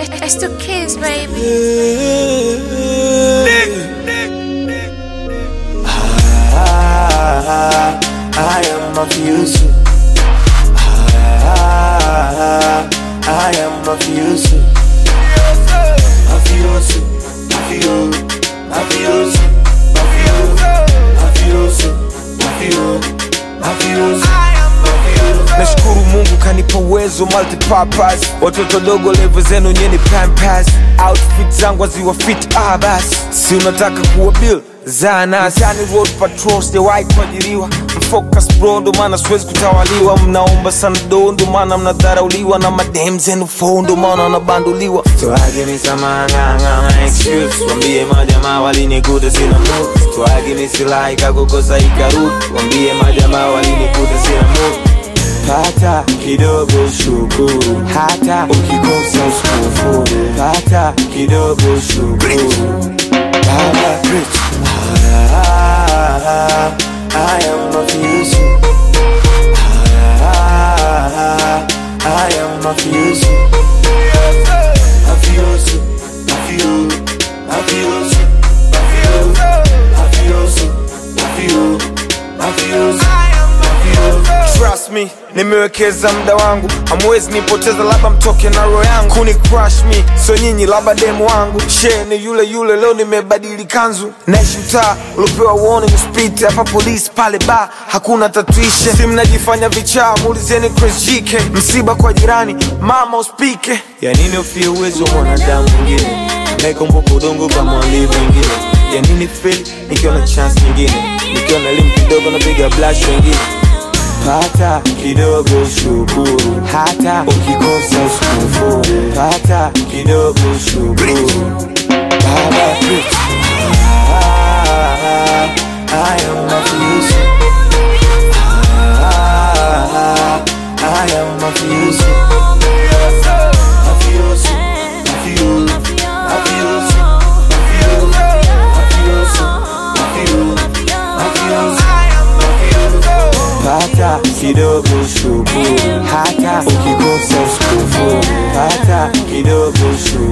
It's the kids, baby. Ah, I am mafioso. Ah, I am mafioso. Mafioso, mafio, mafioso, mafio, mafioso, mafio, mafioso. nashukuru mungu kanipa uwezo multipurpose watoto dogo levo zenu nyeni pampas outfit zangu aziwa fit ah basi si unataka kuwa bill zanasani road patrol sijawahi kuajiriwa mfocus bro ndo maana siwezi kutawaliwa mnaomba sana do ndo maana mnadharauliwa na madem zenu fo ndo maana wanabanduliwa Twage misamanganga excuse wambie majamaa walinikuta sina mood Twage misilahi kakukosa ikarudi wambie majamaa walinikuta sina mood pata kidogo shukuru hata ukikosa usikufuru pata kidogo shukuru Baba preach. Ah, I am mafioso. Ah, I am mafioso. Mafioso, mafio, mafioso, mafio, mafioso, mafio, mafioso, mafio. trust me nimewekeza muda wangu hamwezi nipoteza labda mtoke na roho yangu kuni crush me so nyinyi labda demu wangu she ni yule yule leo nimebadili kanzu naishi mtaa uliopewa warning usipite hapa polisi pale ba hakuna tatuishe si mnajifanya vichaa muulizeni Chris GK msiba kwa jirani mama uspike ya nini ufie uwezo wa mwanadamu mwingine naikumbuka udongo kama walivyo wengine ya nini feel nikiona chance nyingine nikiona elimu kidogo napiga blash wengine pata kidogo shukuru hata ukikosa usikufuru pata kidogo shukuru Baba preach. Ah, I am mafioso. Ah, I am mafioso. Mafioso, mafio, mafioso, mafio, mafioso, mafio, mafioso, mafio. pata kidogo shukuru hata ukikosa usikufuru pata kidogo shukuru